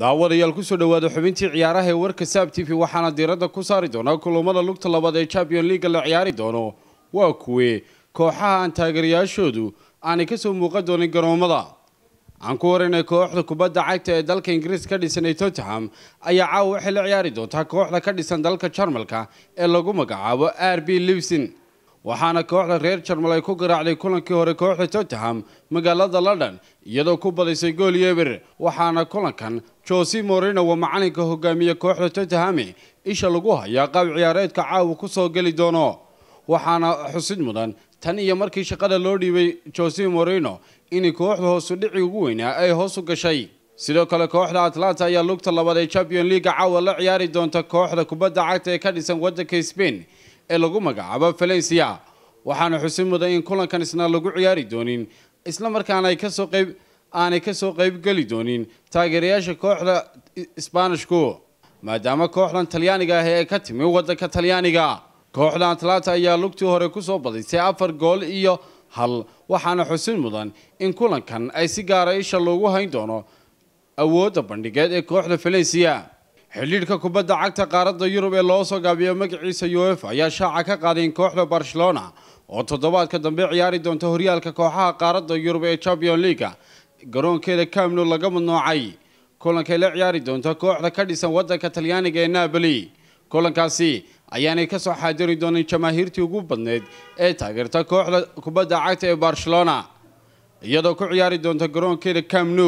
daawadayaal kusoo dhowaada xubintii ciyaaraha ee warka saab t v waxaana diiradda ku saari doonaa kulamada lugta labaad ee champion leaga la ciyaari doono waa kuwe kooxaha aan taageerayaashoodu aanay kasoo muuqan doonin garoomada aan ku warinay kooxda kubadda cagta ee dalka ingiriis ka dhisan ee tottenham ayaa caawa waxay la ciyaari doontaa kooxda ka dhisan dalka jarmalka ee lagu magacaabo r b livsin waxaana kooxda reer jarmal ay ku garaacday kulankii hore kooxda tottenham magaalada london iyadoo ku badisay gool yeber waxaana kulankan jose morino waa macalinka hogaamiye kooxda tottenham isha lagu hayaa qaab ciyaareedka caawa kusoo geli doono waxaana xusid mudan tan iyo markii shaqada loo dhiibay jose morino in kooxda hoosu dhici ugu weynaa ay hoos u gashay sidoo kale kooxda atlanta ayaa lugta labaad ee champion leaga caawa la ciyaari doonta kooxda kubadda cagta ee ka dhisan wadanka spain ee lagu magacaabo valencia waxaana xusid mudan in kulankan isna lagu ciyaari doonin isla markaana ay kasoo qayb aanay kasoo qaybgeli doonin taageerayaasha kooxda sbaanishku maadaama kooxdan talyaaniga ah ee ka timi wadanka talyaaniga kooxda atlanta ayaa lugtii hore kusoo badisay afar gool iyo hal waxaana xusid mudan in kulankan ay si gaara isha loogu hayn doono awoodda bandhigeed ee kooxda valencia xidhiidhka kubadda cagta qaaradda yurub ee loo soo gaabiyo magaciisa uefa ayaa shaaca ka qaaday in kooxda barcelona oo toddobaadka dambe ciyaari doonta horyaalka kooxaha qaaradda yurub ee champion leaga garoonkeeda camnu laga madnoocay kulankay la ciyaari doonta kooxda ka dhisan wadanka talyaaniga ee napoli kulankaasi ayaanay kasoo xaadiri doonin jamaahiirtii ugu badneyd ee taageerta kooxda kubadda cagta ee barcelona iyadoo ku ciyaari doonta garoonkeeda camnu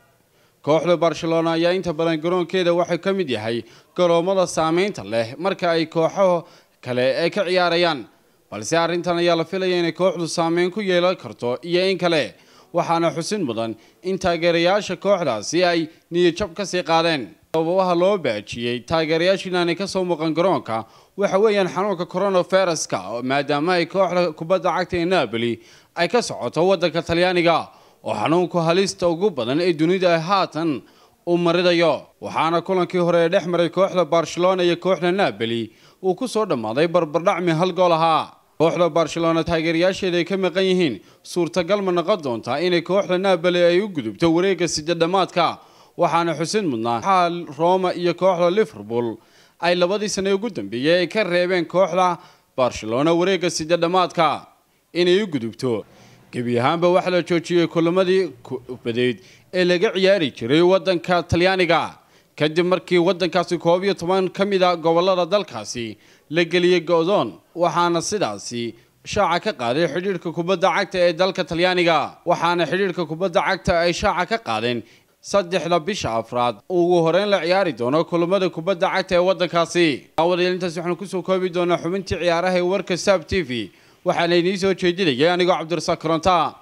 kooxda barcelona ayaa inta badan garoonkeeda waxay ka mid yahay garoomada saameynta leh marka ay kooxaha kale ay ka ciyaarayaan balse arrintan ayaa la filaya inay kooxdu saameyn ku yeelan karto iyo in kale waxaana xusin mudan in taageerayaasha kooxdaasi ay niyadjab kasii qaadeen sababaha loo baajiyey taageerayaasha inaanay kasoo muuqan garoonka waxa weeyaan xanuunka coronaviruska maadaama ay kooxda kubadda cagta ee napoli ay ka socoto wadanka talyaaniga oo xanuunku halista ugu badan ee dunida haatan uu maridayo waxaana kulankii hore ee dhex maray kooxda barcelona iyo kooxda napoli uu kusoo dhammaaday barbardhacmi hal gool ahaa kooxda barcelona taageerayaasheeda ay ka maqan yihiin suurtagal ma noqon doontaa inay kooxda napoli ay u gudubto wareegga sidedhamaadka waxaana xusid mudnaa waxaa roma iyo kooxda liverpool ay labadii sane ugu dambeeyey ay ka reebeen kooxda barcelona wareegga sidedhamaadka inay u gudubto gebi ahaanba waxaa la joojiyey kulamadii kubadeed ee laga ciyaari jiray wadanka talyaaniga kadib markii wadankaasi koob iyo toban ka mid a gobolada dalkaasi la geliyey go-doon waxaana sidaasi shaaca ka qaaday xidhiidhka kubadda cagta ee dalka talyaaniga waxaana xidhiidhka kubadda cagta ay shaaca ka qaadeen saddexda bisha afraad ugu horeyn la ciyaari doono kulamada kubadda cagta ee wadankaasi aawadayaal intaas waxaanu kusoo koobi doonaa xubintii ciyaaraha ee warka saab t v waxaana idiin soo jeedinayay anigoo cabdirasaaq koronta